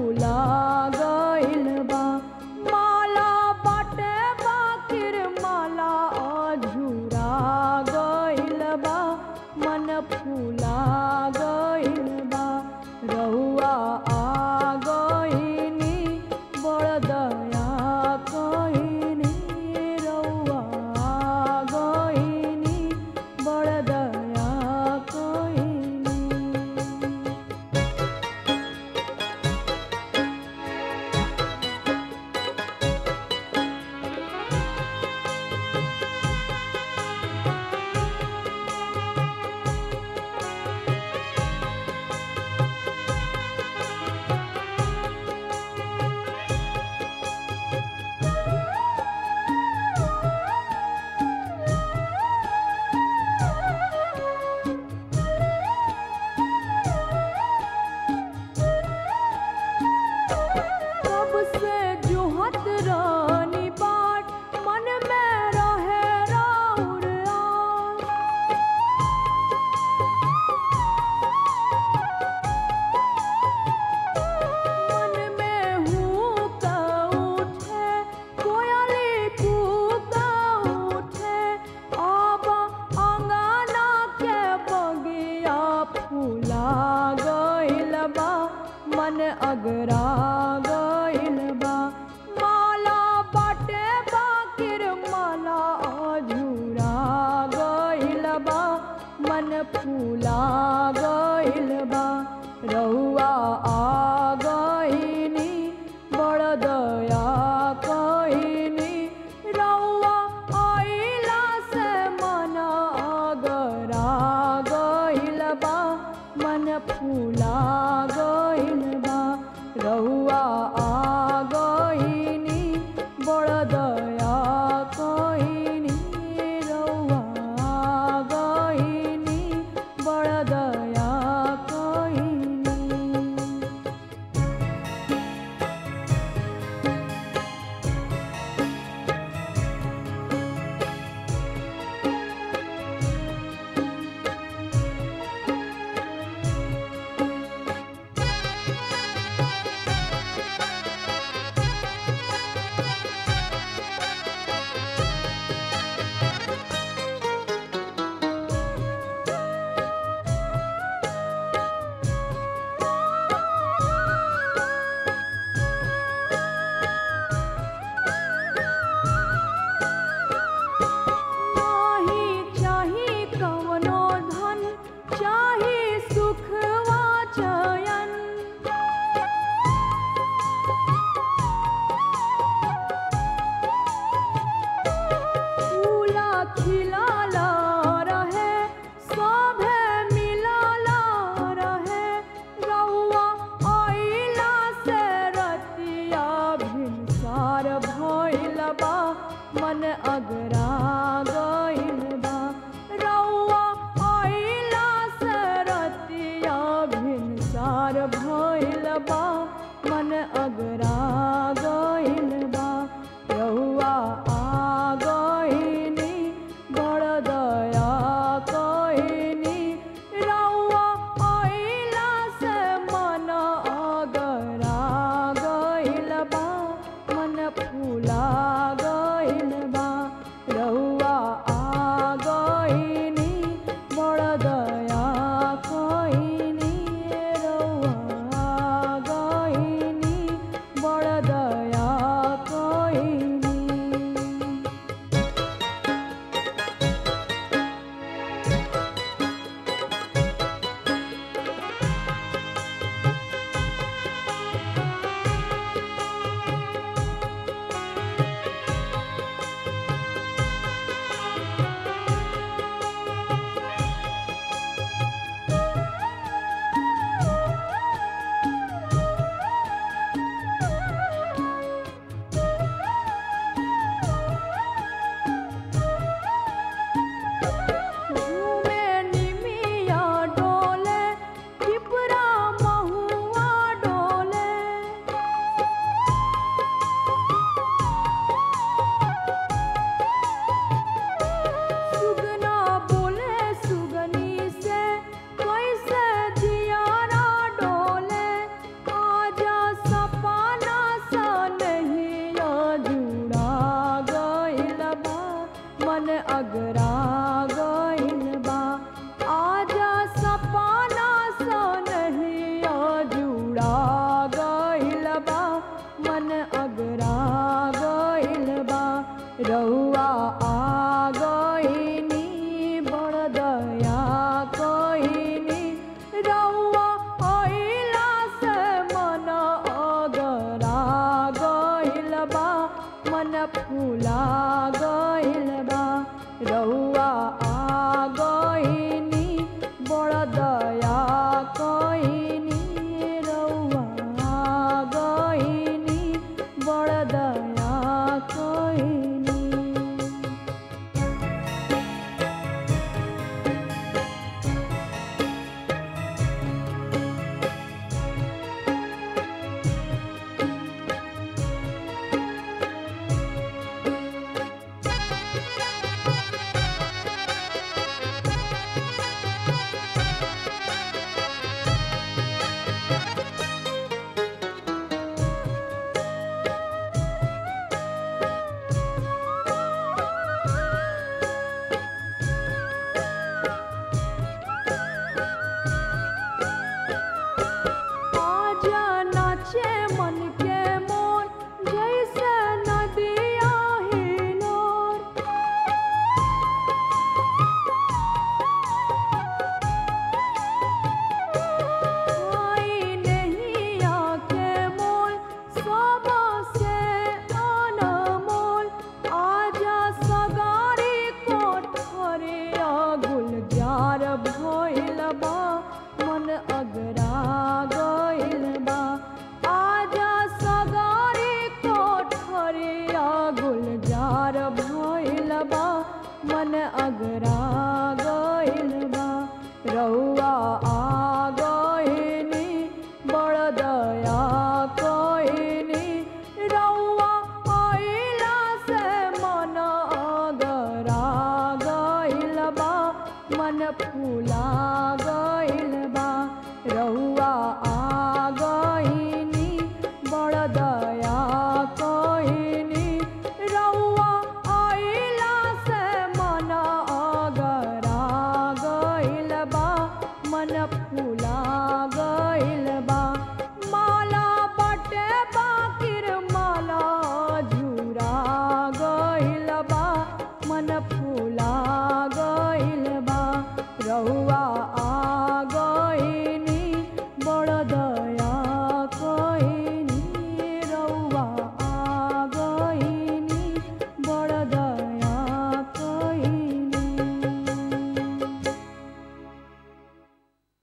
फूला गइल बा माला बाटे बाकिर माला अधूरा गइल बा मन फूला गइल बा रहुआ आ गइनी बड़ दया कइनी रहुआ आ गइनी बड़ दया कइनी कब से जुहत रानी बाट मन में रहे राउर आस। मन में हुक उठे, कोयली कूक उठे, अब अंगना के बगिया फूला गइल बा मन अगरा गइल बा माला बाटे बाकिर माला अधूरा गइल बा मन फूला गइल बा रहुआ आ गइनी बड़ दया कइनी रहुआ आइला से मन अगरा गइल बा मन फूला गइल बा रहुआ आ गइनी बड़ दया कइनी रहुआ आ गइनी बड़ दया कइनी नाही चाही कवनो धन चाही सुख वा चयन फूला खिलाला रहे सभे मिलाला रहे रउआ आइला से रतिया भिनसार भइल बा मन अगरा गइल बा रउआ आइला से रतिया भिनसार भइल बा मन अगरा गइल बा रउआ आ गइनी बड़ दया कइनी रउआ आइला से मन अगरा गइल बा मन फूला गइल बा रउआ आ गइनी बड़ दया कइनी रउआ आ गइनी मन अगरा गइल बा रउआ आ गइनी बड़ दया कइनी रउआ अइला से मन अगरा गइल बा मन फूला गइल बा रउआ आ गइनी बड़ दया कइनी रउआ आ गइनी बड़ दया कइनी आजा नाचे मन के मोर जैसे नदिया हिलोर आई नहीं आके मोल सबा से अनमोल आजा सगारी कोठरे गुलजार भइल बा मन अगरा गइल बा आजा सगारी कोठरे गुलजार भइल बा मन अगरा